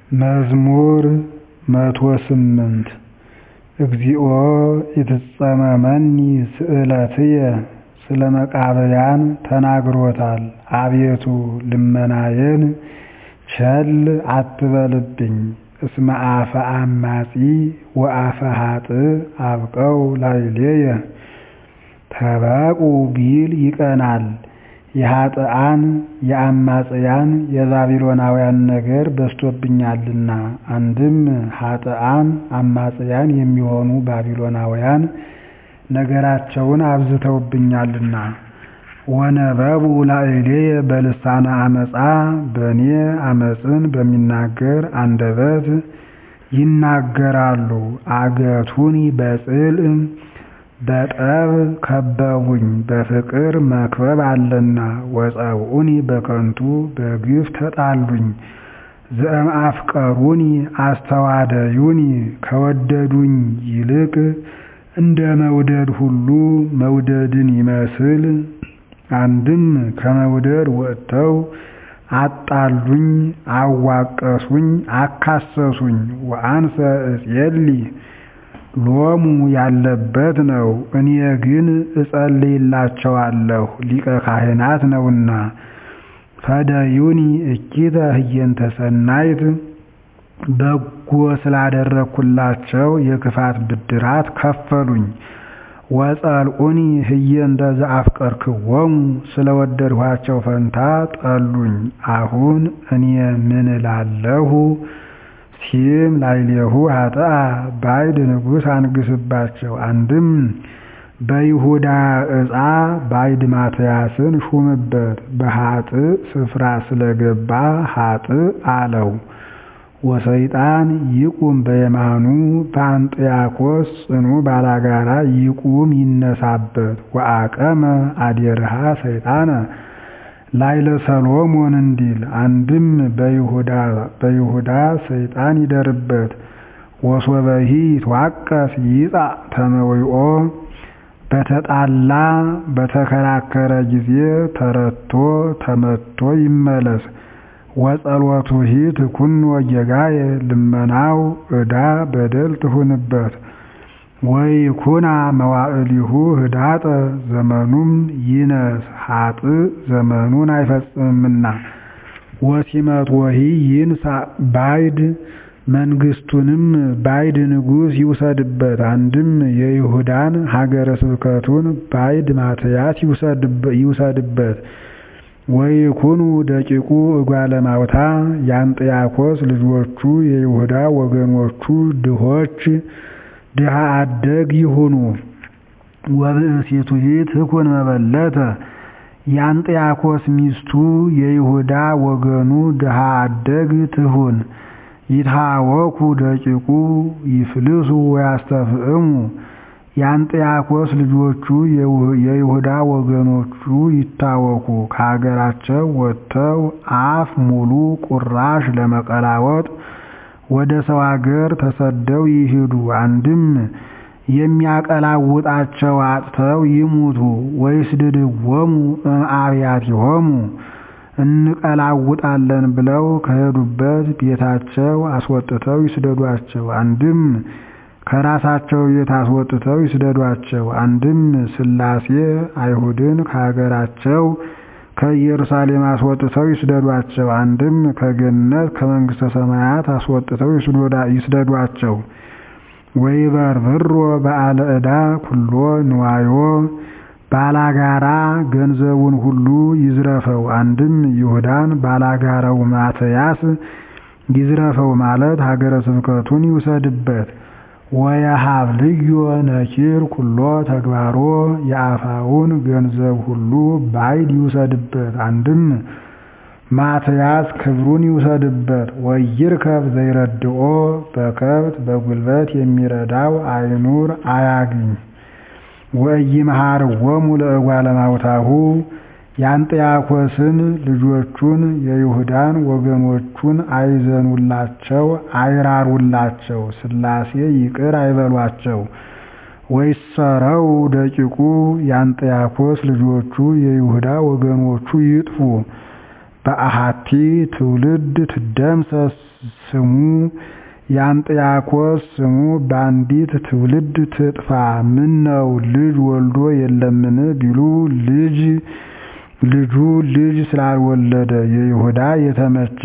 መዝሙር መቶ ስምንት እግዚኦ ኢትጸመመኒ ስእለትየ ስለ መቃብያን ተናግሮታል አቤቱ ልመናዬን ቸል አትበልብኝ እስመ አፈ አማጺ ወአፈ ኃጥእ አብቀው ላዕሌየ ተባቁ ቢል ይቀናል የኃጥኣን የአማጽያን የባቢሎናውያን ነገር በዝቶብኛልና አንድም ኃጥኣን አማጽያን የሚሆኑ ባቢሎናውያን ነገራቸውን አብዝተውብኛልና ወነበቡ ላዕሌየ በልሳነ ዓመፃ በእኔ ዓመፅን በሚናገር አንደበት ይናገራሉ አገቱኒ በጽልዕ በጠብ ከበቡኝ በፍቅር መክበብ አለና ወጸውዑኒ በከንቱ በግፍ ተጣሉኝ ዘእምአፍቀሩኒ አስተዋደዩኒ ከወደዱኝ ይልቅ እንደ መውደድ ሁሉ መውደድን ይመስል አንድም ከመውደድ ወጥተው አጣሉኝ አዋቀሱኝ አካሰሱኝ ወአንሰ እጼሊ ሎሙ ያለበት ነው እኔ ግን እጸልይላቸዋለሁ ሊቀ ካህናት ነውና ፈደዩኒ እኪተ ህየንተ ሰናይት በጎ ስላደረግኩላቸው የክፋት ብድራት ከፈሉኝ ወጸልዑኒ ህየንተ ዘአፍቀርክዎሙ ስለወደድኋቸው ፈንታ ጠሉኝ አሁን እኔ ምን እላለሁ ሲም ላዕሌሁ ኃጥአ ባዕድ ንጉሥ አንግሥባቸው አንድም በይሁዳ ዕፃ ባዕድ ማትያስን ሹምበት በኃጥእ ስፍራ ስለገባ ኃጥእ አለው ወሰይጣን ይቁም በየማኑ በአንጥያኮስ ጽኑ ባላጋራ ይቁም ይነሳበት ወአቀመ አዴርሃ ሰይጣነ ላዕለ ሰሎሞን እንዲል አንድም በይሁዳ ሰይጣን ይደርበት ወሶበሂ ይትዋቀስ ይጻእ ተመዊኦ በተጣላ በተከራከረ ጊዜ ተረቶ ተመቶ ይመለስ ወጸሎቱሂ ትኩን ወጌጋየ ልመናው ዕዳ በደል ትሁንበት ወይኩና መዋዕሊሁ ህዳጠ ዘመኑም ይነስ ኃጥእ ዘመኑን አይፈጽምምና ወሲመትወሂ ይንሣእ ባዕድ መንግሥቱንም ባዕድ ንጉሥ ይውሰድበት አንድም የይሁዳን ሀገረ ስብከቱን ባዕድ ማትያስ ይውሰድበት ወይኩኑ ደቂቁ እጓለ ማውታ የአንጥያኮስ ልጆቹ የይሁዳ ወገኖቹ ድሆች ድሃ አደግ ይሁኑ ወብእሲቱሂ ትኩን መበለተ የአንጥያኮስ ሚስቱ የይሁዳ ወገኑ ድሃ አደግ ትሁን ይትሃወኩ ደቂቁ ይፍልሱ ወያስተፍዕሙ የአንጥያኮስ ልጆቹ የይሁዳ ወገኖቹ ይታወኩ ከሀገራቸው ወጥተው አፍ ሙሉ ቁራሽ ለመቀላወጥ ወደ ሰው አገር ተሰደው ይሂዱ አንድም የሚያቀላውጣቸው አጥተው ይሙቱ ወይስድድዎሙ እምአብያቲሆሙ እንቀላውጣለን ብለው ከሄዱበት ቤታቸው አስወጥተው ይስደዷቸው አንድም ከራሳቸው ቤት አስወጥተው ይስደዷቸው አንድም ሥላሴ አይሁድን ከሀገራቸው ከኢየሩሳሌም አስወጥተው ይስደዷቸው አንድም ከገነት ከመንግሥተ ሰማያት አስወጥተው ይስደዷቸው ወይበርብሮ በዓለ ዕዳ ኩሎ ንዋዮ ባላጋራ ገንዘቡን ሁሉ ይዝረፈው አንድም ይሁዳን ባላጋራው ማትያስ ይዝረፈው ማለት ሀገረ ስብከቱን ይውሰድበት ወየሀብ ልዮ ነኪር ኩሎ ተግባሮ የአፋውን ገንዘብ ሁሉ ባዕድ ይውሰድበት አንድም ማትያስ ክብሩን ይውሰድበት ወይርከብ ዘይረድኦ በከብት በጉልበት የሚረዳው አይኑር አያግኝ ወኢይምሃርዎሙ ለእጓለ ማውታሁ የአንጥያኮስን ልጆቹን የይሁዳን ወገኖቹን አይዘኑላቸው አይራሩላቸው ሥላሴ ይቅር አይበሏቸው ወይሰረው ደቂቁ የአንጥያኮስ ልጆቹ የይሁዳ ወገኖቹ ይጥፉ በአሃቲ ትውልድ ትደምሰስ ስሙ የአንጥያኮስ ስሙ በአንዲት ትውልድ ትጥፋ ምነው ልጅ ወልዶ የለምን ቢሉ ልጅ ልጁ ልጅ ስላልወለደ የይሁዳ የተመቸ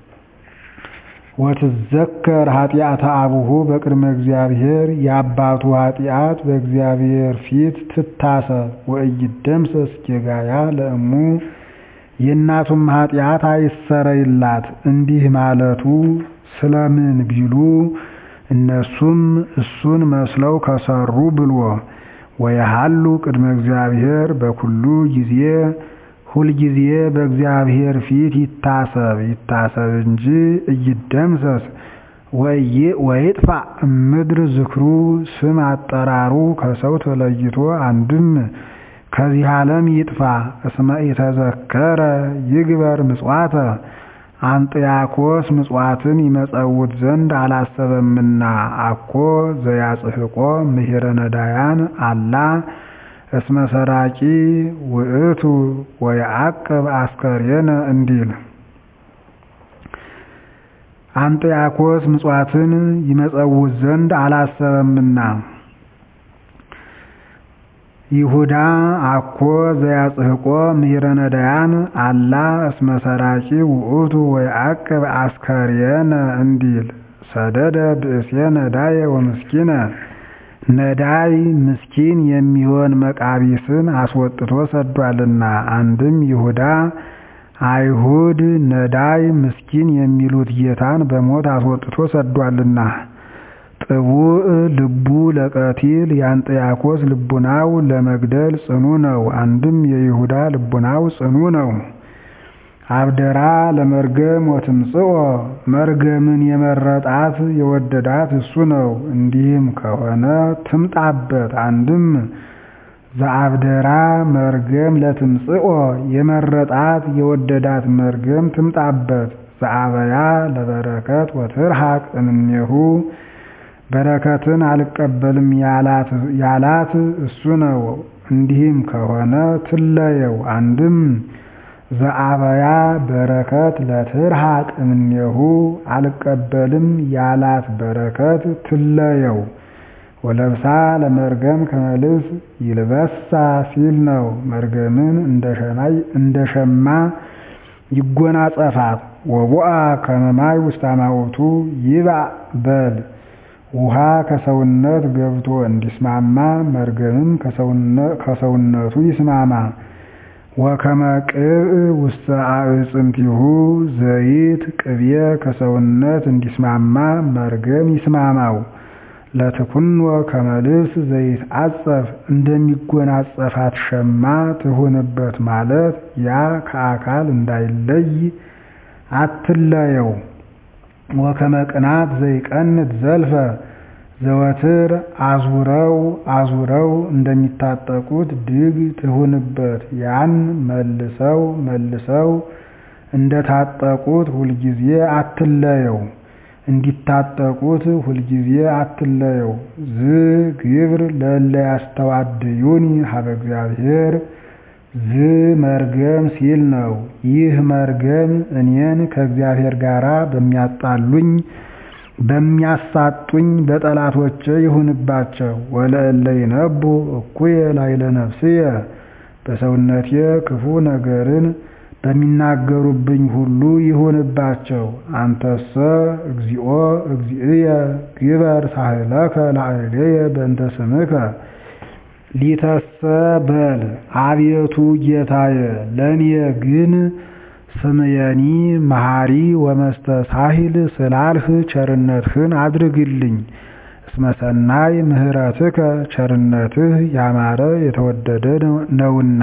ወትዘከር ኃጢአተ አቡሁ በቅድመ እግዚአብሔር የአባቱ ኃጢአት በእግዚአብሔር ፊት ትታሰብ ወኢይደምሰስ ጌጋያ ለእሙ የእናቱም ኃጢአት አይሰረይላት እንዲህ ማለቱ ስለምን ቢሉ እነሱም እሱን መስለው ከሰሩ ብሎ ወየሃሉ ቅድመ እግዚአብሔር በኩሉ ጊዜ ሁልጊዜ በእግዚአብሔር ፊት ይታሰብ ይታሰብ እንጂ እይደምሰስ ወይጥፋ ምድር ዝክሩ ስም አጠራሩ ከሰው ተለይቶ አንድም ከዚህ ዓለም ይጥፋ። እስመ ኢተዘከረ ይግበር ምጽዋተ አንጥያኮስ ምጽዋትን ይመጸውት ዘንድ አላሰበምና አኮ ዘያጽሕቆ ምሂረ ነዳያን አላ እስመ ሰራቂ ውእቱ ወየዐቅብ አስከሬነ እንዲል አንጥያኮስ ምጽዋትን ይመጸውት ዘንድ አላሰበምና ይሁዳ አኮ ዘያጽሕቆ ምሂረ ነዳያን አላ እስመ ሰራቂ ውእቱ ወየዐቅብ አስከሬነ እንዲል ሰደደ ብእሴ ነዳየ ወምስኪነ ነዳይ ምስኪን የሚሆን መቃቢስን አስወጥቶ ሰዷልና። አንድም ይሁዳ አይሁድ ነዳይ ምስኪን የሚሉት ጌታን በሞት አስወጥቶ ሰዷልና። ጥቡዕ ልቡ ለቀቲል የአንጥያኮስ ልቡናው ለመግደል ጽኑ ነው። አንድም የይሁዳ ልቡናው ጽኑ ነው። አብደራ ለመርገም ወትምጽኦ መርገምን የመረጣት የወደዳት እሱ ነው። እንዲህም ከሆነ ትምጣበት። አንድም ዘአብደራ መርገም ለትምጽኦ የመረጣት የወደዳት መርገም ትምጣበት። ዘአበያ ለበረከት ወትርሐቅ እምኔሁ በረከትን አልቀበልም ያላት እሱ ነው። እንዲህም ከሆነ ትለየው። አንድም ዘአበያ በረከት ለትርሐቅ እምኔሁ አልቀበልም ያላት በረከት ትለየው። ወለብሳ ለመርገም ከመልስ ይልበሳ ሲል ነው። መርገምን እንደ ሸማ ይጎናጸፋት። ወቡአ ከመማይ ውስተ አማውቱ ይባእ በል ውሃ ከሰውነት ገብቶ እንዲስማማ መርገምም ከሰውነቱ ይስማማ። ወከመ ቅብእ ውስተ አዕፅምቲሁ ዘይት ቅቤ ከሰውነት እንዲስማማ መርገም ይስማማው። ለትኩኖ ከመ ልብስ ዘይት አጸፍ እንደሚጎናጸፋት ሸማ ትሁንበት ማለት ያ ከአካል እንዳይለይ አትለየው። ወከመ ቅናት ዘይቀንት ዘልፈ ዘወትር አዙረው አዙረው እንደሚታጠቁት ድግ ትሁንበት ያን መልሰው መልሰው እንደታጠቁት ሁልጊዜ አትለየው እንዲታጠቁት ሁልጊዜ አትለየው። ዝ ግብር ለእለ ያስተዋድዩኒ ሀበ እግዚአብሔር ዝ መርገም ሲል ነው። ይህ መርገም እኔን ከእግዚአብሔር ጋር በሚያጣሉኝ በሚያሳጡኝ በጠላቶቼ ይሁንባቸው። ወለእለ ይነቡ እኩየ ላዕለ ነፍስየ በሰውነቴ ክፉ ነገርን በሚናገሩብኝ ሁሉ ይሁንባቸው። አንተሰ እግዚኦ እግዚእየ ግበር ሳህለከ ላዕሌየ በእንተ ስምከ ሊተሰ በል አቤቱ ጌታየ ለእኔ ግን ስምየኒ መሐሪ ወመስተሳሂል ስላልህ ቸርነትህን አድርግልኝ። እስመ ሰናይ ምህረትከ ቸርነትህ ያማረ የተወደደ ነውና።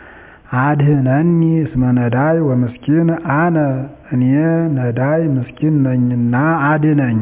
አድህነኒ እስመ ነዳይ ወምስኪን አነ እኔ ነዳይ ምስኪን ነኝና አድነኝ።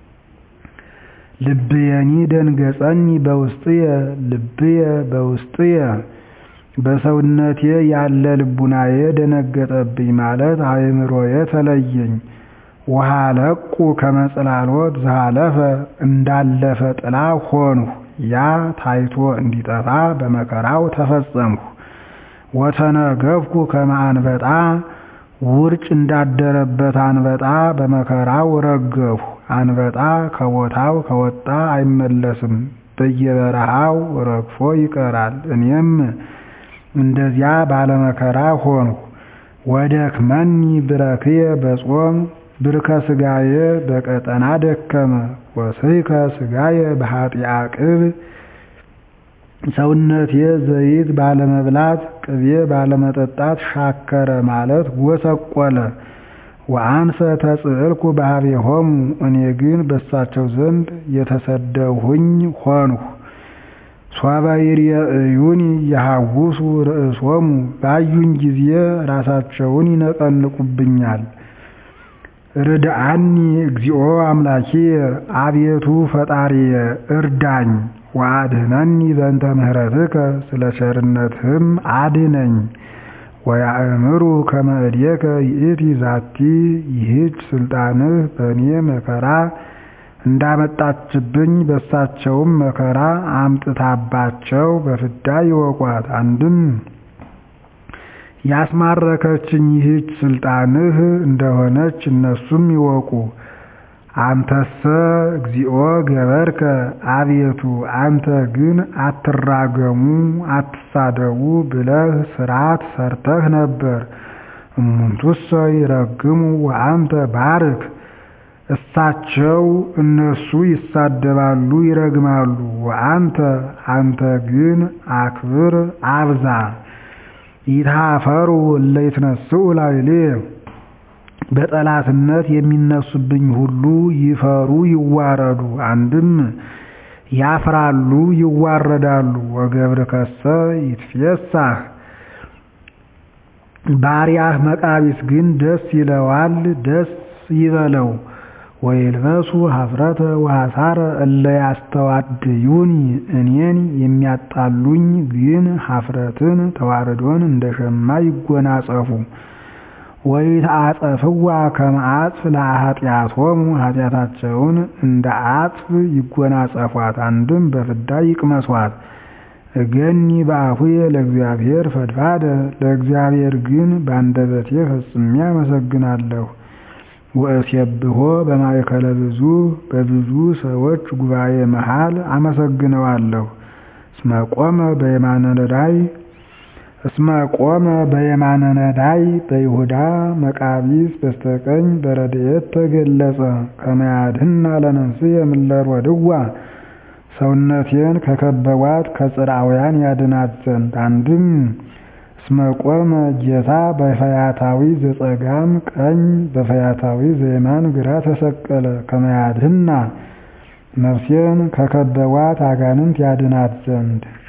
ልብየኒ ደንገጸኒ በውስጥየ ልብየ በውስጥየ በሰውነቴ ያለ ልቡናዬ ደነገጠብኝ ማለት አእምሮዬ ተለየኝ። ወሃለቁ ከመጽላሎት ዘሃለፈ እንዳለፈ ጥላ ሆንሁ። ያ ታይቶ እንዲጠፋ በመከራው ተፈጸምሁ። ወተነገፍኩ ከመ አንበጣ ውርጭ እንዳደረበት አንበጣ በመከራው ረገፉ። አንበጣ ከቦታው ከወጣ አይመለስም፣ በየበረሃው ረግፎ ይቀራል። እኔም እንደዚያ ባለመከራ ሆንሁ። ወደክመኒ ብረክየ በጾም ብርከ ሥጋዬ በቀጠና ደከመ። ወስሕከ ሥጋዬ በኃጢአ ቅብ ሰውነቴ ዘይት ባለመብላት ቅቤ ባለመጠጣት ሻከረ ማለት ጎሰቆለ። ወአንሰ ተጽዕልኩ በኀቤሆሙ እኔ ግን በሳቸው ዘንድ የተሰደብሁኝ ሆንሁ። ሶበ ይሬእዩኒ የሐውሱ ርእሶሙ ባዩኝ ጊዜ ራሳቸውን ይነቀንቁብኛል። ርድአኒ እግዚኦ አምላኪየ አቤቱ ፈጣሪየ እርዳኝ። ወአድኅነኒ በእንተ ምሕረትከ ስለ ቸርነትህም አድነኝ። ወያእምሩ ከመ እዴከ ይእቲ ዛቲ ይህች ስልጣንህ በእኔ መከራ እንዳመጣችብኝ በሳቸውም መከራ አምጥታባቸው በፍዳ ይወቋት። አንድም ያስማረከችኝ ይህች ስልጣንህ እንደሆነች እነሱም ይወቁ። አንተሰ እግዚኦ ገበርከ አቤቱ አንተ ግን አትራገሙ አትሳደቡ ብለህ ሥርዓት ሰርተህ ነበር። እሙንቱሰ ይረግሙ ወአንተ ባርክ እሳቸው እነሱ ይሳደባሉ ይረግማሉ። ወአንተ አንተ ግን አክብር አብዛ። ይትሃፈሩ እለ ይትነስኡ ላዕሌየ በጠላትነት የሚነሱብኝ ሁሉ ይፈሩ ይዋረዱ። አንድም ያፍራሉ ይዋረዳሉ። ወገብርከሰ ይትፌሳህ ባሪያህ መቃቢስ ግን ደስ ይለዋል ደስ ይበለው። ወይልበሱ ኀፍረተ ወሐሳረ እለ ያስተዋድዩኒ እኔን የሚያጣሉኝ ግን ኀፍረትን ተዋረዶን እንደ ሸማ ይጎናጸፉ። ወይትአጸፍዋ ከመ አጽፍ ለኃጢአቶሙ ኃጢአታቸውን እንደ አጽፍ ይጎናጸፏት። አንድም በፍዳ ይቅመሷት። እገኒ በአፉየ ለእግዚአብሔር ፈድፋደ ለእግዚአብሔር ግን በአንደበቴ ፈጽሜ አመሰግናለሁ። ወእሴብሖ በማእከለ ብዙ በብዙ ሰዎች ጉባኤ መሃል አመሰግነዋለሁ። እስመ ቆመ በየማነ ነዳይ እስመ ቆመ በየማነ ነዳይ በይሁዳ መቃቢስ በስተቀኝ በረድኤት ተገለጸ። ከመ ያድኅና ለነፍስየ እምእለ ሮድዋ ሰውነቴን ከከበቧት ከጽርዓውያን ያድናት ዘንድ። አንድም እስመ ቆመ ጌታ በፈያታዊ ዘጸጋም ቀኝ በፈያታዊ ዘየማን ግራ ተሰቀለ። ከመ ያድኅና ነፍሴን ከከበቧት አጋንንት ያድናት ዘንድ